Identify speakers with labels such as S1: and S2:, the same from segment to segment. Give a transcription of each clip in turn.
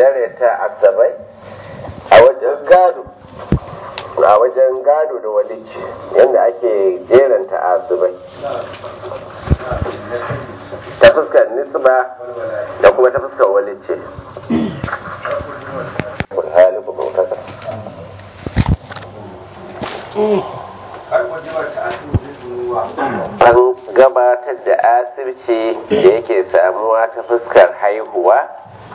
S1: dare ta asabai a wajen gado a wajen gado da walici yadda ake jeranta asabai ta fuskar nisba da kuma ta fuskar walici an gabatar da asirci da yake samuwa ta fuskar haihuwa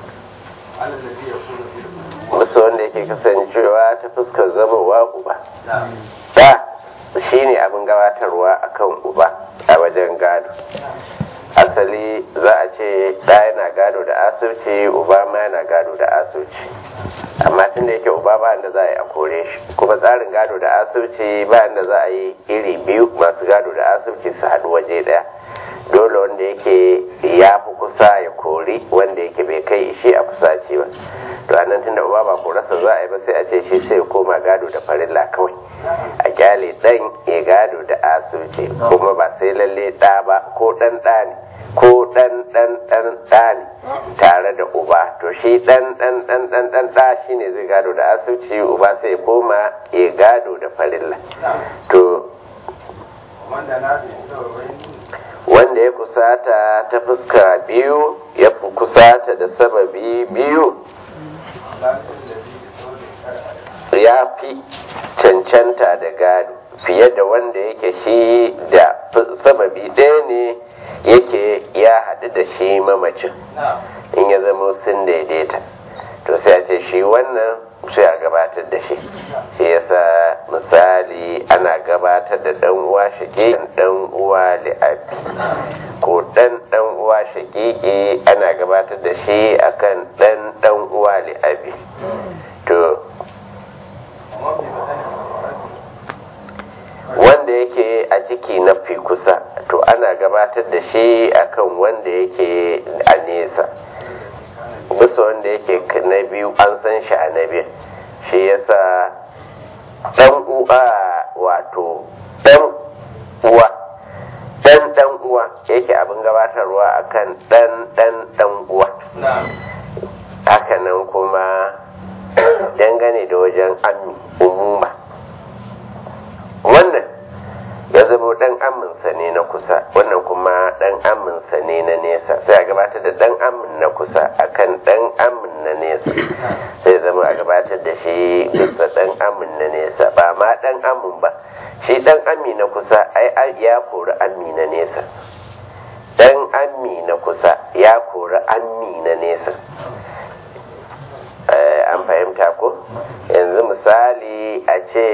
S1: wasu wanda yake kasancewa ta fuskar zamowa uba da shi ne abin gabatarwa akan uba a wajen gado asali za a ce ɗa yana gado da asirci uba ma yana gado da asirci amma tun da yake uba ba da za a yi a kore shi kuma tsarin gado da asirci ba da za a yi iri biyu masu gado da asirci su haɗu waje ɗaya dole wanda yake ya fi kusa ya kori wanda yake bai kai shi a kusaci ba to a nan tunda uba ba korarsa za a yi ba sai a ce shi sai ya koma gado da farilla kawai a kyale ɗan ya gado da asirci kuma ba sai lalle ɗa ba ko ɗan ɗa ne ko ɗan ɗan ɗan ɗa ne tare da uba to shi ɗan ɗan ɗan ɗan ɗan ɗa shi ne zai gado da asirci uba sai ya koma ya gado da farilla to wanda ya kusata ta fuska biyu ya fi kusata da sababi biyu ya fi cancanta da gado fiye da wanda yake shi da sababi ɗaya ne yake ya haɗu da shi mamacin in ya zama sun daidaita to sai a ce shi wannan sai a gabatar da shi shi yasa misali ana gabatar da dan uwa shakiki dan uwa li'abi ko dan dan uwa shakiki ana gabatar da shi akan dan dan uwa li'abi to wanda yake a ciki na fi kusa to ana gabatar da shi akan wanda yake a nesa bisa wanda yake na biyu an san shi a na biyu shi yasa dan uwa wato dan uwa dan dan uwa yake abin gabatarwa akan dan dan dan uwa hakanan kuma dangane da wajen ammi umuma wannan ya zama dan aminsa ne na kusa wannan kuma dan aminsa ne na nesa sai a gabatar da dan amin na kusa akan dan amin na nesa sai zama a gabatar da shi bisa dan amin na nesa ba ma dan amin ba shi dan ami na kusa ai ya kori ami na nesa dan ami na kusa ya kori ami na nesa an fahimta ko yanzu misali a ce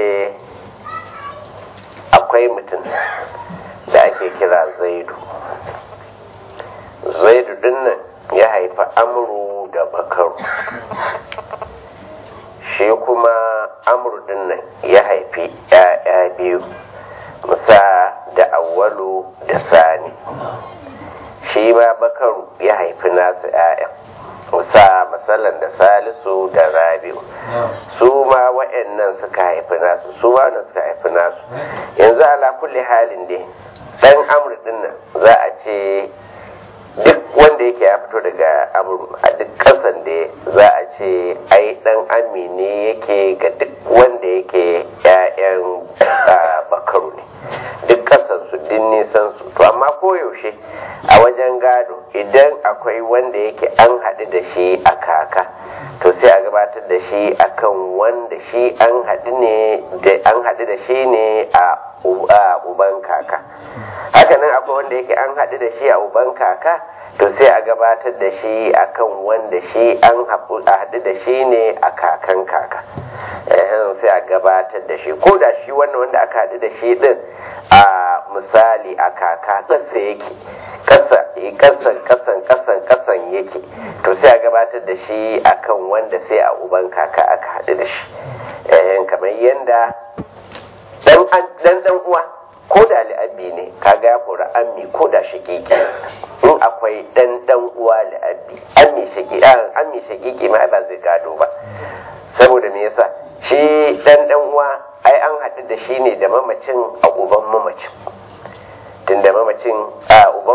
S1: akwai mutum da ake kira zaidu zaidu dinnan ya haifi amuru da bakaru shi kuma amuru dinnan ya haifi ‘ya'ya biyu musa da awwalu da sani shi ma bakaru ya haifi nasu ‘ya'yan musa matsalan da salisu da rabiu su ma wa'annan suka haifi nasu su ma suka haifi nasu yanzu ala kulli halin dai dan amur din nan za a ce duk wanda yake ya fito daga amur a duk kasan da za a ce ai dan amine yake ga duk wanda yake ƴaƴan bakaru ne duk kasan su din nisan su to amma koyaushe a wajen gado idan akwai wanda yake an haɗu da shi a kaka to sai a gabatar da shi akan wanda shi an haɗu ne da an haɗu da shi ne a uban kaka haka nan akwai wanda yake an haɗu da shi a uban kaka to sai a gabatar da shi akan wanda shi an haɗu da shi ne a kakan kaka sai a gabatar da shi ko da shi wannan wanda aka haɗu da shi din a misali a kaka ƙasa yake ƙasa ƙasan ƙasan ƙasan ƙasan yake to sai a gabatar da shi akan wanda sai a uban kaka aka haɗu da shi kamar yadda dan dan uwa ko da li'abbi ne kaga ya kori ammi ko da shakiki in akwai dan dan uwa li'abbi ammi shakiki ammi shakiki ma ba zai gado ba saboda me yasa shi dan dan uwa ai an haɗu da shi ne da mamacin a uban mamacin tunda mamacin a uban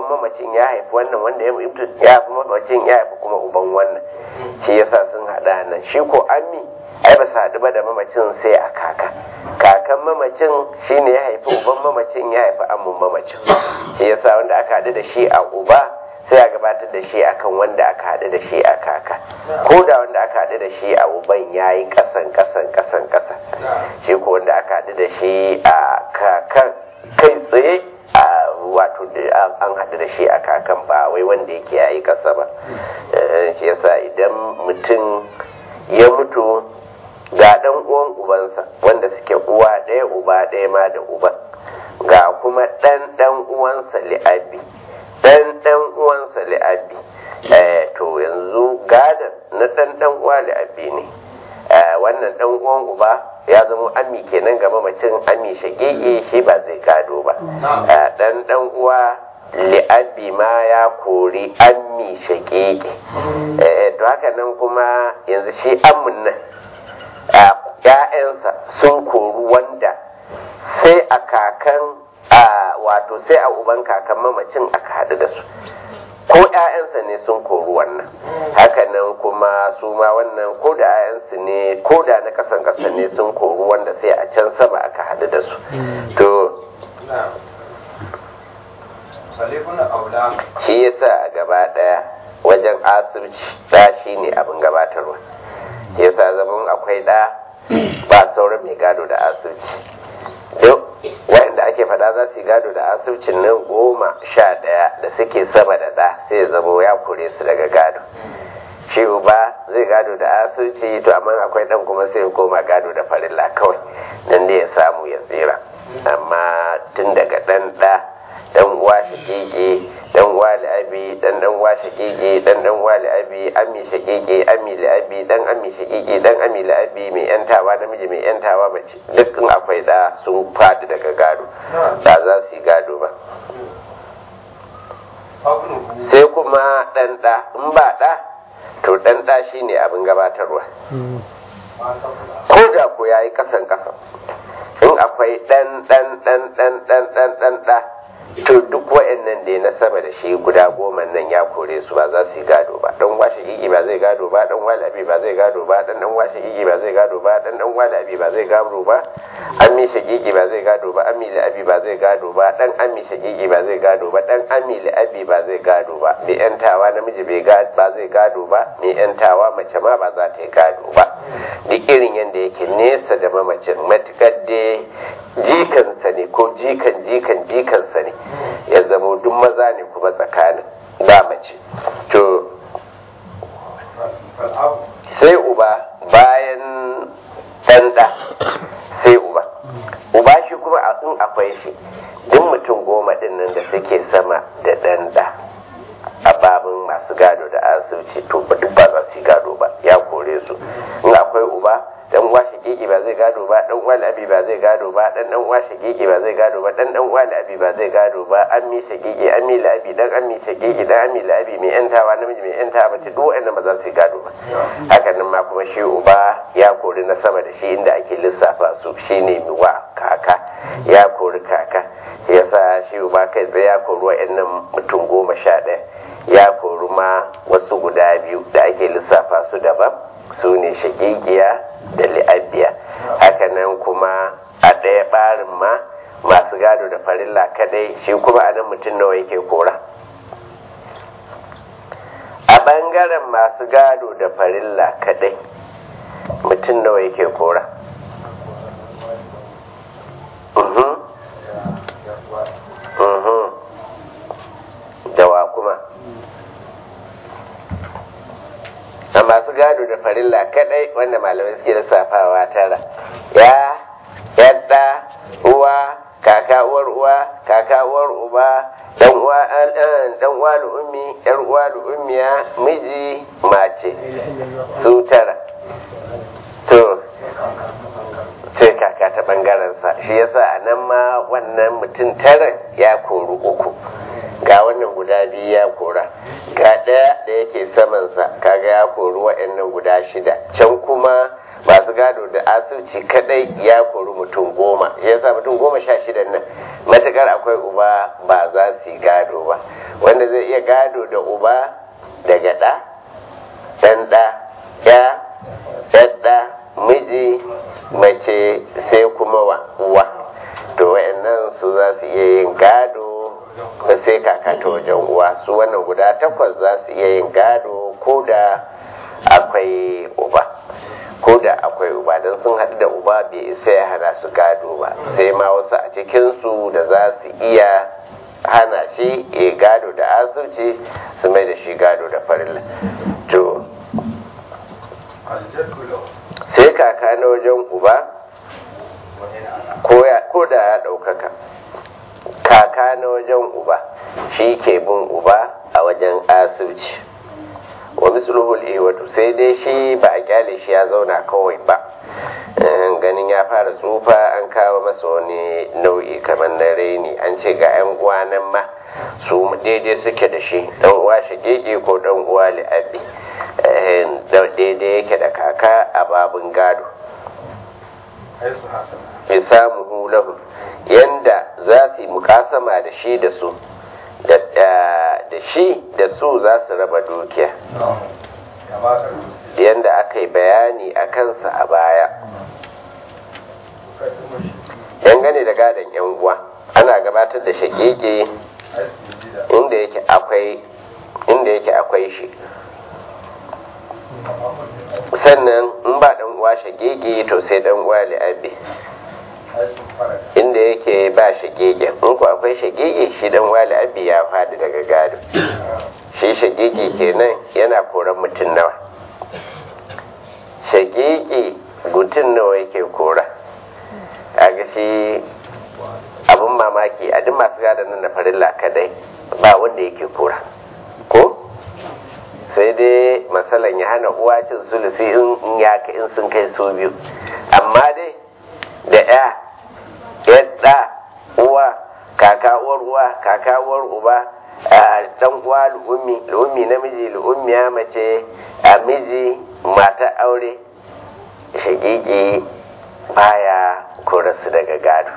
S1: mamacin ya haifi wannan wanda ya mutu ya haifi mamacin ya haifi kuma uban wannan shi yasa sun hada nan shi ko ammi ai ba su haɗu ba da mamacin sai a kaka kakan mamacin shine ya haifi uban mamacin ya haifi amun mamacin shi yasa wanda aka haɗu da shi a uba sai a gabatar da shi akan wanda aka haɗu da shi a kaka ko da wanda aka haɗu da shi a uban ya yi ƙasan ƙasan ƙasan ƙasa shi ko wanda aka haɗu da shi a kakan kai tsaye a wato an haɗu da shi a kakan ba wai wanda yake ya yi ƙasa ba shi yasa idan mutum ya mutu ga ɗan uwan ubansa wanda suke uwa ɗaya uba ɗaya ma da uban ga kuma ɗan ɗan uwansa li'abi ɗan ɗan uwansa li'abi to yanzu gadon na ɗan ɗan uwa li'abi ne wannan ɗan uwan uba ya zama ami kenan ga mamacin ami shagege shi ba zai gado ba ɗan ɗan uwa li'abi ma ya kori ami shagege to haka nan kuma yanzu shi amin nan ‘ya'yansa sun kori wanda sai a kakan wato sai a uban kakan mamacin aka haɗu da su ko ‘ya'yansa ne sun kori wannan hakanan kuma su ma wannan ko da ‘ya'yansu ne ko da na kasan ƙasa ne sun kori wanda sai a can sama aka haɗu da su to shi yasa a gaba ɗaya wajen asirci ɗa shi ne abin gabatarwa shi yasa zaman akwai ɗa ba sauran mai gado da asirci duk waɗanda ake fada za su yi gado da asircin nan goma sha ɗaya da suke sama da ɗa sai zama ya kore su daga gado shi uba zai gado da asirci to amma akwai ɗan kuma sai ya koma gado da farilla kawai nan da ya samu ya tsira amma tun daga ɗan ɗa dan uwa shakeke dan uwa li'abi dan dan uwa shakeke dan dan uwa li'abi ami shakeke ami li'abi dan ami shakeke dan ami li'abi mai yantawa namiji mai yantawa mace duk in akwai da sun fadi daga gado ba za su yi gado ba sai kuma dan da in ba da to dan da shine abin gabatarwa ko da ko yayi kasan kasan in akwai dan dan dan dan dan dan dan da to duk wa'annan da na sama da shi guda goma nan ya kore su ba za su yi gado ba dan washe gigi ba zai gado ba dan walabi ba zai gado ba dan dan washe gigi ba zai gado ba dan dan walabi ba zai gado ba an mi shagigi ba zai gado ba an mi abi ba zai gado ba dan an mi shagigi ba zai gado ba dan an mi abi ba zai gado ba mai yantawa namiji bai gado ba zai gado ba mai yantawa mace ma ba za ta yi gado ba duk irin yadda yake nesa da mamacin matukar da jikansa ne ko jikan jikan jikansa ne ya zama duk maza ne kuma tsakanin ba mace to sai uba bayan ɗanɗa sai uba uba shi kuma in akwai shi duk mutum goma ɗin nan da suke sama da ɗanɗa a babin masu gado da asirci to ba duk ba za su yi gado ba ya kore su in akwai uba dan uwa shakiki ba zai gado ba dan uwa abi ba zai gado ba dan dan uwa shakiki ba zai gado ba dan dan uwa abi ba zai gado ba ammi shakiki ammi labi dan ammi shakiki dan ammi labi mai yantawa namiji mai yantawa mace duk wanda ba za su gado ba hakan nan ma kuma shi uba ya kori na sama da shi inda ake lissafa su shine wa kaka ya kori kaka yasa shi uba kai tsaye ya kori wa'annan mutum goma sha ɗaya ya kori ma wasu guda biyu da ake lissafa su daban su ne shagigiya da li'abiya hakanan kuma a ɗaya ɓarin ma masu gado da farilla kadai shi kuma anan mutum nawa yake kora a ɓangaren masu gado da farilla kadai mutum nawa yake kora dawa kuma a masu gado da farilla kadai wanda malamai suke lissafawa tara ya yadda uwa kaka uwar uwa kaka uwar uba dan uwa dan uwa ummi yar uwa ummiya miji mace su tara to sai kaka ta bangaren sa shi yasa a nan ma wannan mutum tara ya kori uku ga wannan guda biyu ya kora ga ɗaya da yake samansa kaga ya kori wa'annan guda shida can kuma masu gado da asirci kadai ya kori mutum goma ya sa mutum goma sha shidan nan matukar akwai uba ba za su yi gado ba wanda zai iya gado da uba daga ɗa ɗan ɗa ya ɗaɗɗa miji mace sai kuma wa uwa to wayannan su za su iya yin gado da sai kaka ta wajen uwa su wannan guda takwas za su iya yin gado ko da akwai uba ko da akwai uba don sun haɗu da uba bai isa ya hana su gado ba sai ma wasu a cikinsu da za su iya hana shi ya gado da asirci su mai da shi gado da farilla to sai kaka na wajen uba ko da ya ɗaukaka kaka na wajen uba shi ke bin uba a wajen asirci wa misluhul iwatu sai dai shi ba a kyale shi ya zauna kawai ba ganin ya fara tsufa an kawo masa wani nau'i kamar na raini an ce ga 'yan uwa nan ma su daidai suke da shi dan uwa shigege ko dan uwa li'abi daidai yake da kaka a babin gado isamuhu lahu yanda za su yi mukasama da shi da su da shi da su za su raba dukiya yanda aka yi bayani a kansa a baya dangane da gadon yan uwa ana gabatar da shakeke inda yake akwai inda yake akwai shi sannan in ba dan uwa shagege to sai dan uwa li'abi inda yake ba shagege in ku akwai shagege shi dan uwa li'abi ya fadi daga gado shi shagege kenan yana koran mutum nawa shagege mutum nawa yake kora a ga shi abin mamaki a duk masu gadon nan na farilla kadai ba wanda yake kora ko sai dai masalan ya hana uwa cin sulusi in ya in sun kai su biyu amma dai da ya yadda uwa kaka uwar uwa kaka uwar uba dan uwa lu'ummi lu'ummi namiji lu'ummiya mace a miji mata aure shagigi baya korasu daga gado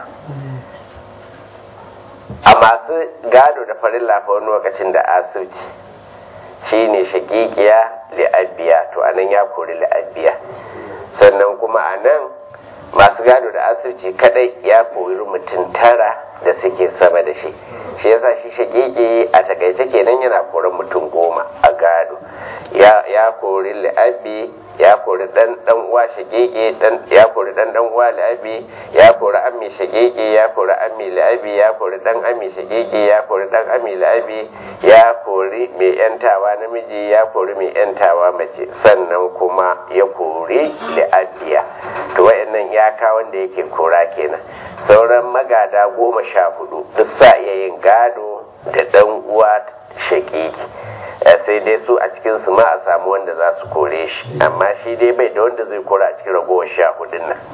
S1: a masu gado da farin lafa wani lokacin da asirci shi ne shakikiya li'abbiya to anan ya kori li'abbiya sannan kuma a nan masu gado da asirci kadai ya kori mutum tara da suke sama da shi shi yasa shi shakiki a takaice kenan yana koran mutum goma a gado ya kori li'abbi ya kori dan dan uwa shagege dan ya kori dan dan uwa li'abi ya kori ammi shagege ya kori ammi li'abi ya kori dan ammi shagege ya kori dan ammi li'abi ya kori mai yantawa namiji ya kori mai yantawa mace sannan kuma ya kori li'abiya to wayannan iyaka wanda yake kora kenan sauran magada goma sha hudu duk sa iya yin gado da dan uwa shagege sai dai su a cikin su ma a samu wanda za su kore shi amma shi dai bai da wanda zai kora a cikin ragowar sha hudun nan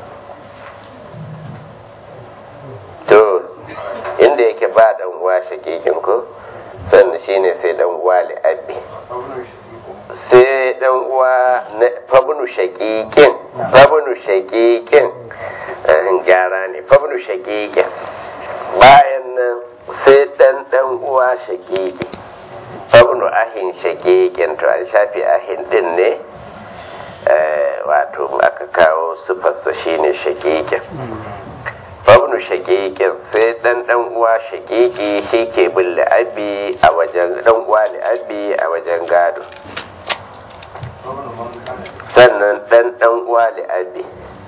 S1: to inda yake ba dan uwa shakikin ko sannan shine sai dan uwa li'abbi sai dan uwa na fabnu shakikin fabnu shakikin gyara ne fabnu shakikin bayan nan sai dan dan uwa shakiki fabnu ahin shakikin to an shafi ahin din ne wato aka kawo sufarsa shine shakikin fabnu shakikin sai dan dan uwa shakiki shi ke bin la'abi a wajen dan uwa la'abi a wajen gado sannan dan dan uwa la'abi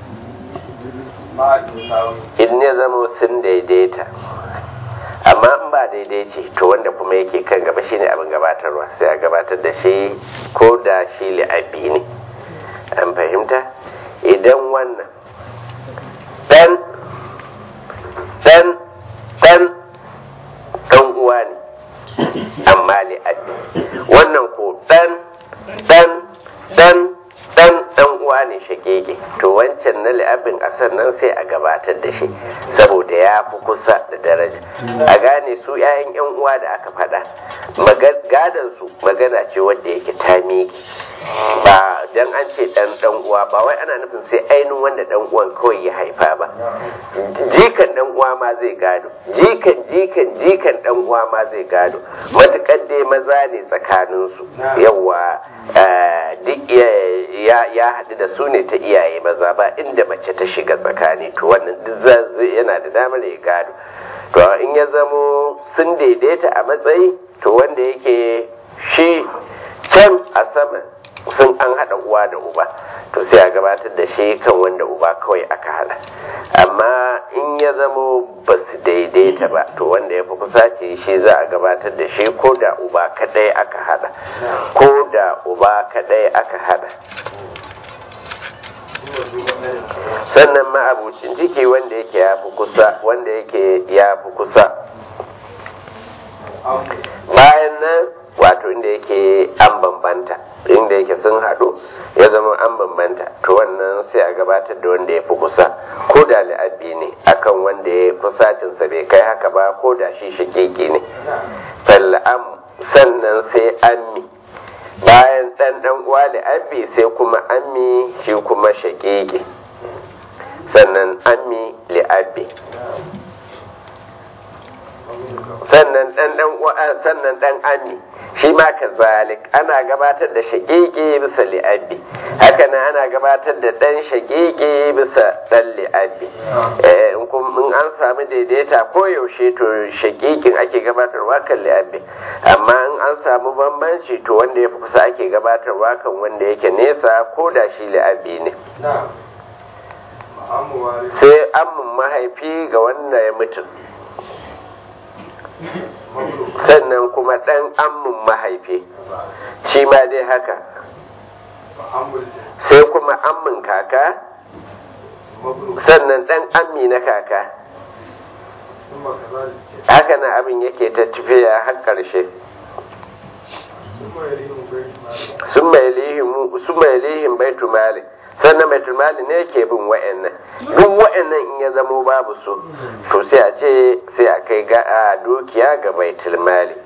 S1: in ya zama sun daidaita amma in ba daidai ce to wanda kuma yake kan gaba shine abin gabatarwa sai a gabatar da shi ko da shi li'abi ne an fahimta idan wannan dan dan dan dan uwa ne amma li'abi wannan ko dan dan dan dan dan uwa ne shagege to wancan na li'abin a sannan sai a gabatar da shi saboda ya fi kusa da daraja a gane su 'ya'yan 'yan uwa da aka faɗa gadon su magana ce wadda yake ta miƙe ba dan an ce dan dan uwa ba wai ana nufin sai ainihin wanda dan uwan kawai ya haifa ba jikan dan uwa ma zai gado jikan jikan jikan dan uwa ma zai gado matukar dai maza ne tsakanin su yawa duk ya haɗu da su ne ta iyaye maza ba inda mace ta shiga tsakani to wannan duk yana da damar ya gado to in ya zamo sun daidaita a matsayi to wanda yake shi can a sama sun an haɗa uwa da uba to sai a gabatar da shi kan wanda uba kawai aka haɗa amma in ya zamo ba su daidaita ba to wanda ya fi kusa ce shi za a gabatar da shi ko da uba kaɗai aka haɗa ko da uba kaɗai aka haɗa sannan ma'abucin ciki wanda yake ya fi kusa wanda yake ya fi kusa bayan nan wato inda yake an bambanta inda yake sun haɗu ya zama an bambanta to wannan sai a gabatar da wanda ya fi kusa ko da la'abbi ne akan wanda ya kusacinsa bai kai haka ba ko da shi shakeke ne fal'am sannan sai ammi bayan ɗan ɗan uwa la'abbi sai kuma ammi shi kuma shakeke sannan ammi li'abbi sannan dan dan sannan dan ami shi ma kazalik ana gabatar da shaqiqi bisa li'abbi haka nan ana gabatar da dan shaqiqi bisa dan li'abbi eh in kun in an samu daidaita ko yaushe to shaqiqin ake gabatarwa kan li'abbi amma in an samu bambanci to wanda ya fi kusa ake gabatarwa kan wanda yake nesa ko da shi li'abbi ne sai amin mahaifi ga wanda ya mutu sannan kuma ɗan ammin mahaifi shi ma dai haka sai kuma ammin kaka sannan ɗan ammi na kaka haka na abin yake ta tafiya har ƙarshe sun mai lihin baitu malik sannan baitul mali ne ke bin wa'annan duk wa'annan in ya zamo babu su to sai a ce sai a kai ga a dukiya ga baitul mali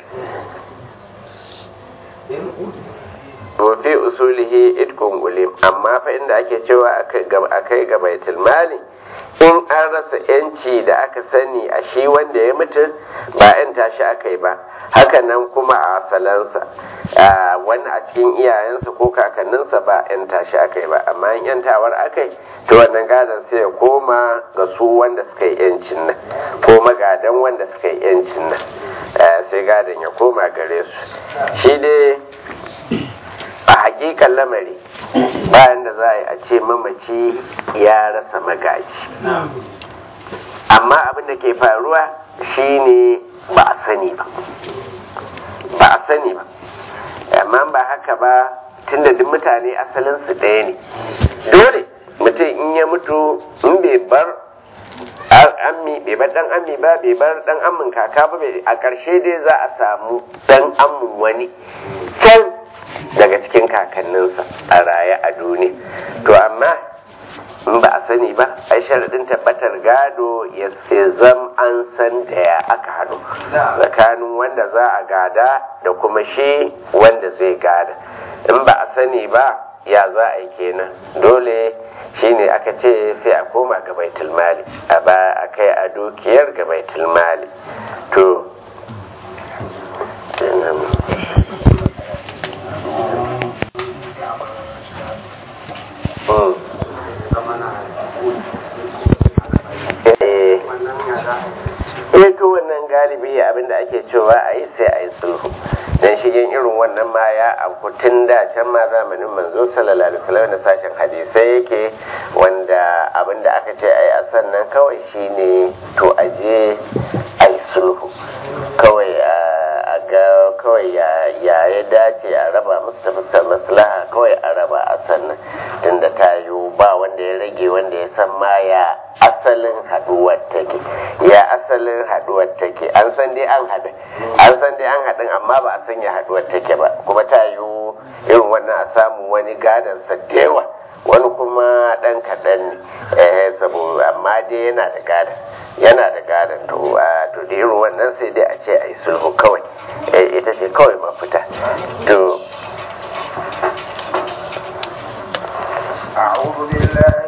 S1: fi usulihi itkun ulim amma fa inda ake cewa a kai ga baitul mali in an rasa yanci da aka sani a shi wanda ya mutu ba yan tashi aka yi ba hakanan kuma a asalansa wani a cikin iyayensa ko kakanninsa ba yan tashi aka yi ba amma in yantawar aka yi to wannan gadon sai ya koma ga su wanda suka yi yancin nan ko magadan wanda suka yi yancin nan sai gadon ya koma gare su shi dai a hakikan lamari bayan da za a yi a ce mamaci ya rasa magaji amma abin da ke faruwa shine ba a sani ba ba a sani ba amma ba haka ba tunda duk mutane asalinsu ɗaya ne dole mutum in ya mutu in bai bar ammi bai bar dan ammi ba bai bar dan ammin kaka ba a ƙarshe dai za a samu dan ammin wani can daga cikin kakanninsa a raye a duniya to amma in ba a sani ba ai sharaɗin tabbatar gado ya zam an san da ya aka haɗu tsakanin wanda za a gada da kuma shi wanda zai gada in ba a sani ba ya za a yi kenan dole shine aka ce sai a koma ga baitul mali a ba a kai a dukiyar ga baitul mali to eh to wannan galibi abinda ake cewa a yi sai a yi sulhu dan shigen irin wannan ma ya abu tun da can ma zamanin manzo sallallahu alaihi wasallam da sashen hadisai yake wanda abinda aka ce a yi a sannan kawai shine to a je a yi sulhu kawai a ga kawai ya ya dace a raba musu ta fuskar maslaha kawai a raba a sannan tunda ta yiwu ba wanda ya rage wanda ya san ma ya asalin haduwar take ya asalin haduwar take an san dai an haɗu an san dai an haɗin amma ba a san ya haduwar take ba kuma ta yiwu irin wannan a samu wani gadon sa dewa wani kuma ɗan kaɗan ne eh saboda amma dai yana da gadon yana da gadon to to da irin wannan sai dai a ce a yi sulhu kawai ita ce kawai mafita to
S2: بالله